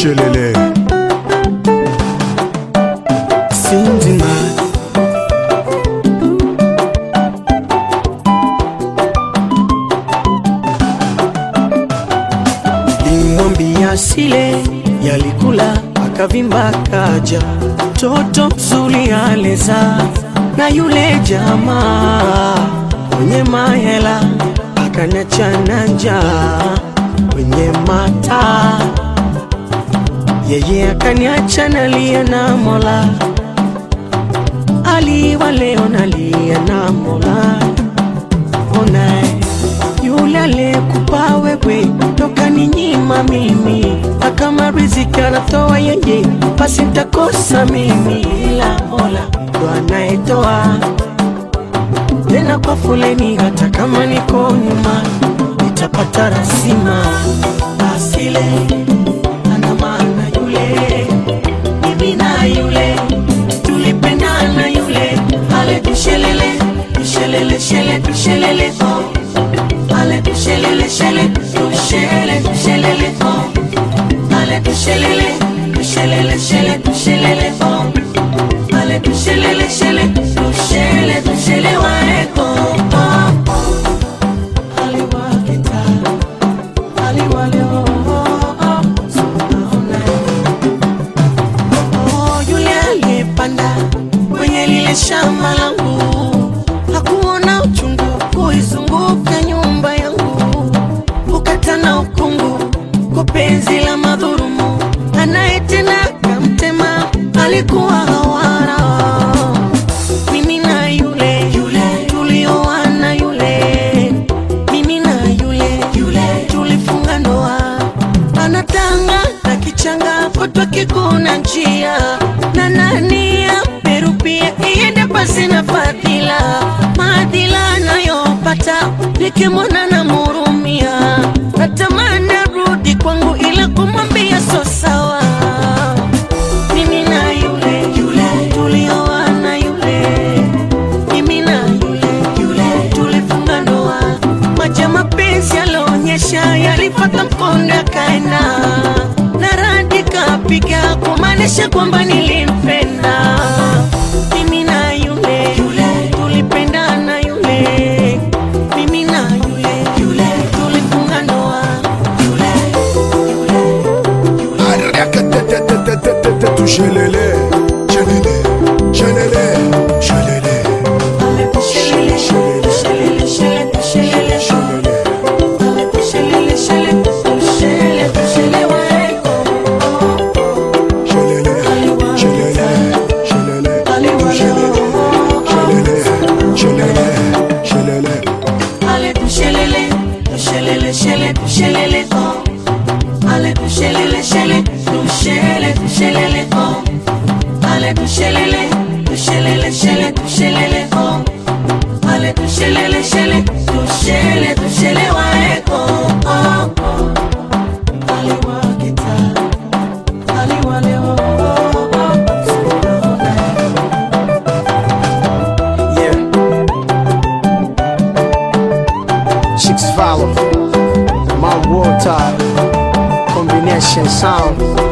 Shelele Sindima limwambia sile yalikula akavimba kaja toto mzuri aleza na yule jamaa mwenye mahela akaniachana njaa kwenye mata yeye akaniacha nalia na mola aliwa leo nalia na mola onae yule aliyekupa wewe toka ni nyima mimi akama riziki anatoa yeye basi ntakosa mimi ila mola ndo anayetoa tena kwa foleni hata kama niko nyuma nitapata rasima asile ana maana yule mimi na yule tulipendana yule ale tushelele tushelele shele tushelele oh ale tushelele shele tushele tushelele oh ale tushelele tushelele shele tushelele oh ale tushelele shele tushele tushele waeko oh oh aliwakita aliwale oh oh oh sunaona Oh, yule aliyepanda kwenye lile shamba langu hakuona uchungu kuizunguka nyumba yangu, ukata na ukungu kwa penzi la madhurumu, anayetenda kamtema alikuwa hawara. Mimi na yule yule tulioana yule, mimi na yule yule tulifunga ndoa anatanga na kichanga kutwa kikuna njia na nani amerupia iende pasi na fadhila maadhila anayopata nikimwona na murumia natamani arudi kwangu ila kumwambia so sawa mimi na yule yule tulioana yule mimi na yule yule tulifunga ndoa maji ya mapenzi yalionyesha yalipata mkondo yakaenda na radi kapiga kumaanisha kwamba nilimpenda mimi na yule yule tulipendana yule mimi na yule yule tulifunga ndoa yule Arakatetetetetetetetu Shelele Shelele Shelele Shelele Ale tushelele, tushelele, shele, tushelele, Shelele Ale tushelele, shele, tushele, tushele waeko. Shelele Shelele Shelele Tu Shelele Shelele Shelele Shelele Ale tushelele, tushelele, shele, tushelele, oh. Ale tushelele, shele, tushele, tushelele, oh. Ale tushelele, tushelele, shele, tushelele, oh. Ale tushelele, shele, tushele, tushele waeko, oh, oh. Ale wakita, ale wale, oh, oh, oh. Yeah. Chicks follow. My water. Combination sound.